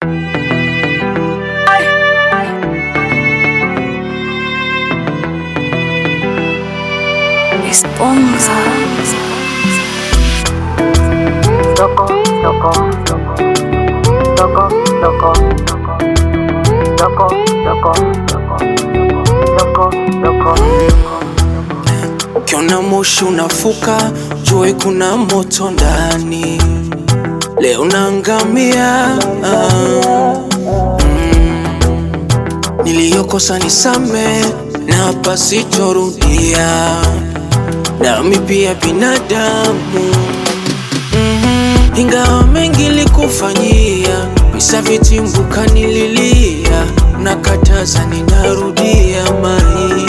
Esponja. Loco, loco, loco, loco, loco, loco, loco, loco, loco, Ukiona moshi unafuka, jue kuna moto ndani. Leo naangamia. ah, mm. Niliyokosa nisame na pasitorudia, nami pia binadamu Mhm. ingawa mengi likufanyia, visa vitimbuka nililia, nakataza ninarudia mai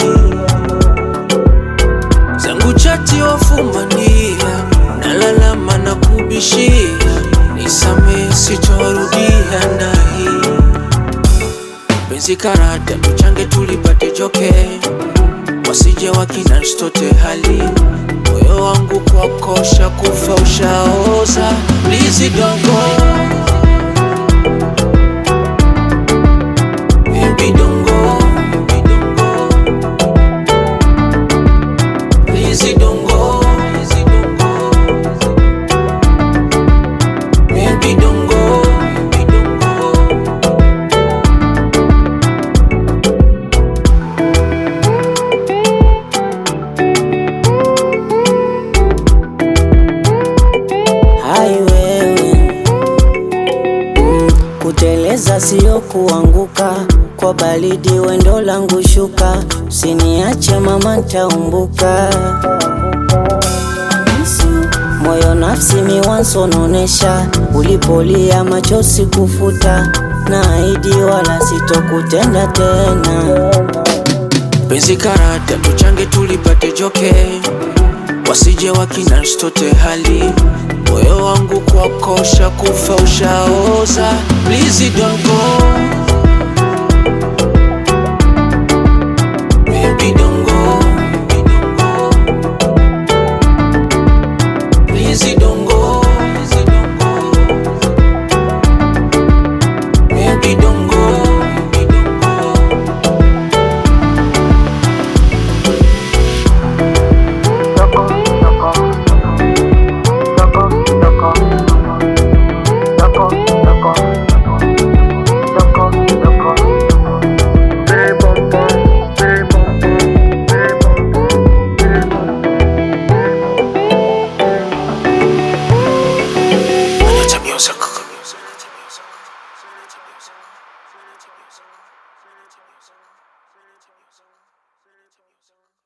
zangu chati wafumania, nalalama na kubishia, nisamehe sitorudia nahi penzi karata tuchange tulipate joke, wasije wakina stote hali moyo wangu kwakosha kufa ushaoza, please don't go Baby, don't go. Baby, don't go. Please don't go. Please don't go. Baby, don't go. Baby, don't go. Hai wewe mm, kuteleza sio kuanguka, kwa baridi wendo langu shuka, usiniache mama, ntaumbuka moyo nafsi miwansononesha, ulipolia machozi kufuta, na ahidi wala sitokutenda tena. penzi karata tuchange tulipate joke, wasije wakina stote hali moyo wangu kwakosha kufa ushaoza, please don't go